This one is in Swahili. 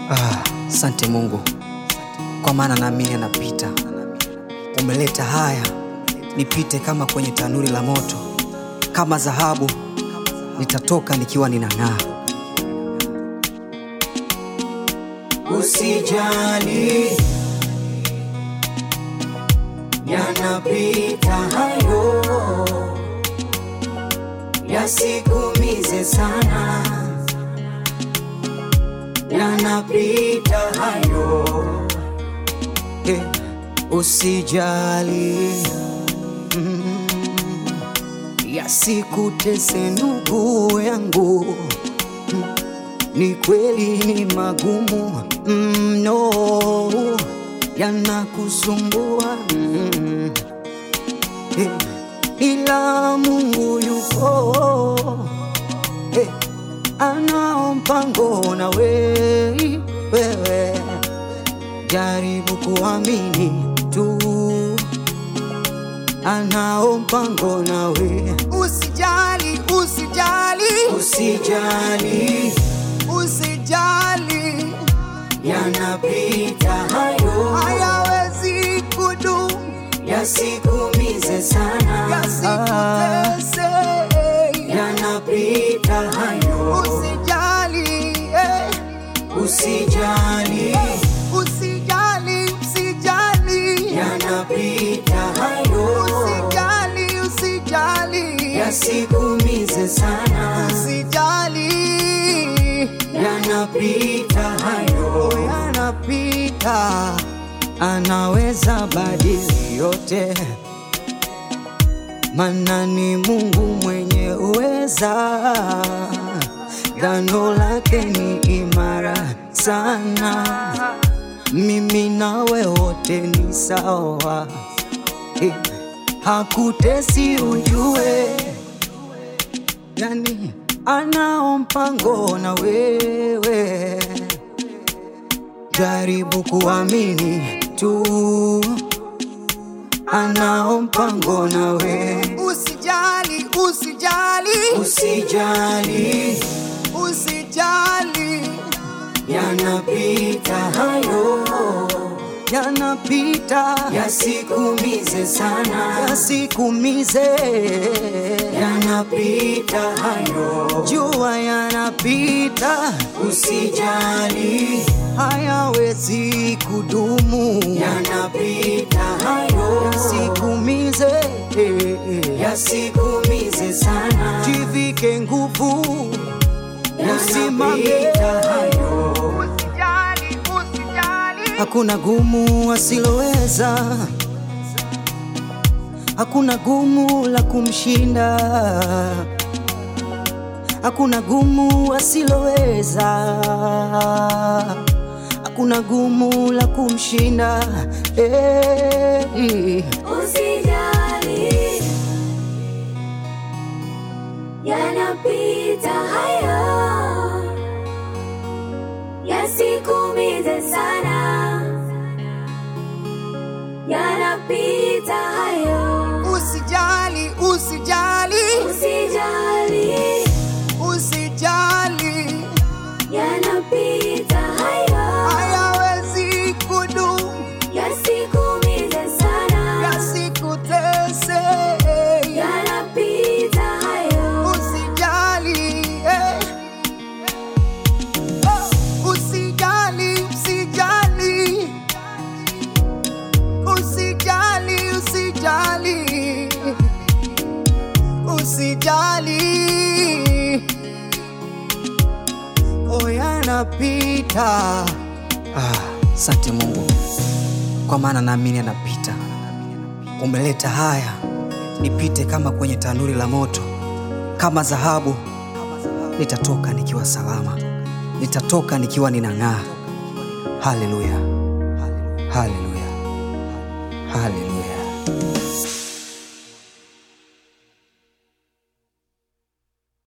Ah, sante Mungu kwa maana naamini anapita. Umeleta haya nipite kama kwenye tanuri la moto, kama dhahabu nitatoka nikiwa ninang'aa. Usijali, yanapita hayo, yasikumize sana, yanapita hayo. Eh, usijali mm, yasikutese ndugu yangu mm, ni kweli ni magumu mno mm, yanakusumbua mm, eh, ila Mungu yupo eh, anao mpango na wewe wewe jaribu kuamini tu, anao mpango nawe. Usijali, usijali, Usijali, usijali, yanapita hayo, hayawezi kudumu, yasikumize sana, yasikutese. yanapita hayo. Usijali, eh, Usijali, usijali, usijali, yanapita hayo, usijali, usijali, yasikumize sana, usijali. yanapita hayo. yanapita, anaweza badili yote, mana ni Mungu mwenye uweza, gano lake ni imara sana. Mimi nawe wote ni sawa, Eh, hakutesi ujue yani anao mpango na wewe, jaribu kuamini tu, anao mpango na wewe. Usijali, usijali, Usijali, usijali, yanapita hayo, yanapita, yasikumize sana, yasikumize, yanapita hayo. jua yanapita, Usijali, hayawezi kudumu, yanapita hayo, yasikumize, yasikumize sana, jivike nguvu, usimame. yanapita hayo. Hakuna gumu asiloweza, hakuna gumu la kumshinda, hakuna gumu asiloweza, hakuna gumu la kumshinda. Hey. Usijali, yanapita hayo, yasikumize sana, yanapita hayo. Usijali, usijali, Usijali, usijali, yanapita hayo, hayawezi kudumu, yasikumize sana, yasikutese. yanapita hayo. Usijali, eh. Oh, usijali, usijali, usijali, usijali, usijali. Oh, yanapita. Ah, sante Mungu kwa maana naamini anapita. Umeleta haya nipite kama kwenye tanuri la moto, kama dhahabu nitatoka nikiwa salama, nitatoka nikiwa ninang'aa. Haleluya, haleluya, haleluya.